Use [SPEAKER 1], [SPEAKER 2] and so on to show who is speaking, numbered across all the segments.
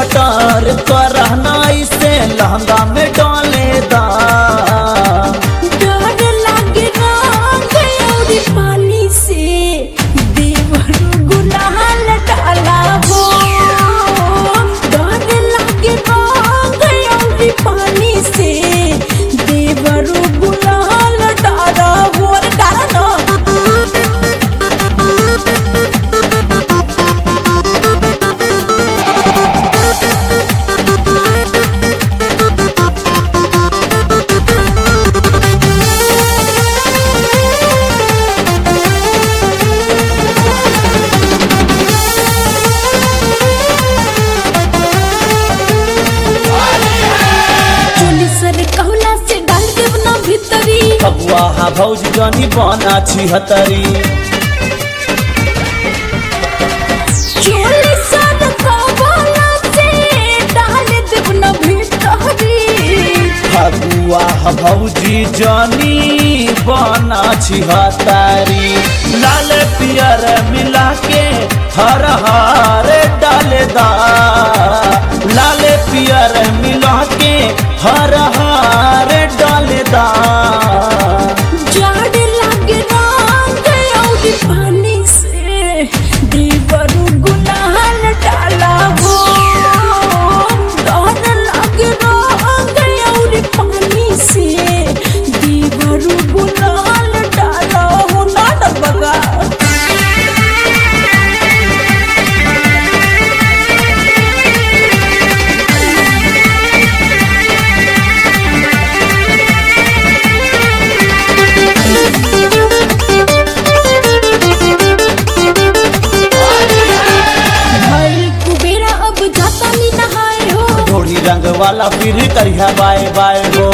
[SPEAKER 1] cutter करना इसे लहंगा में डाले दा
[SPEAKER 2] डर लागे रंग अउरी पानी से देवरू गुलाल डाला हो डर लागे रंग अउरी पानी से देवरू गुलाल डाला हो अरे डाला चोली सर कहला से डाल देव ना भीतरी
[SPEAKER 1] फगुआ हा भौज जनी बना छिहतरी
[SPEAKER 2] चोली सर कहला से डाल देव ना भीतरी
[SPEAKER 1] फगुआ हा भौजी जनी बना छिहतरी लाल पियर मिला के हर हार डाले दा लाल पियर मिला के हर हार डाले दा
[SPEAKER 2] जाड़ लागे रंग अउरी पानी से देवरू गुलाल डाला हो डर लागे रंग अउरी पानी से देवरू गुलाल डाला हो ना डर बगा भइल कुबेरा अब जाता नी नहाए हो
[SPEAKER 1] थोड़ी रंग वाला फिर करिया बाय बाय हो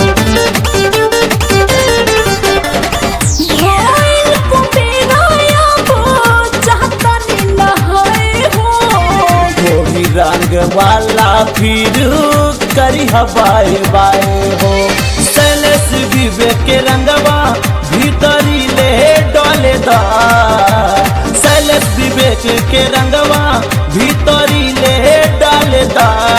[SPEAKER 2] भइल कुबेरा अब जाता नी नहाए हो
[SPEAKER 1] थोड़ी रंग वाला फिर करिया बाय बाय हो सैलेस विवेक के रंगवा भीतरी ले डोले दा सैलेस विवेक के रंगवा भीतरी ले डाले दा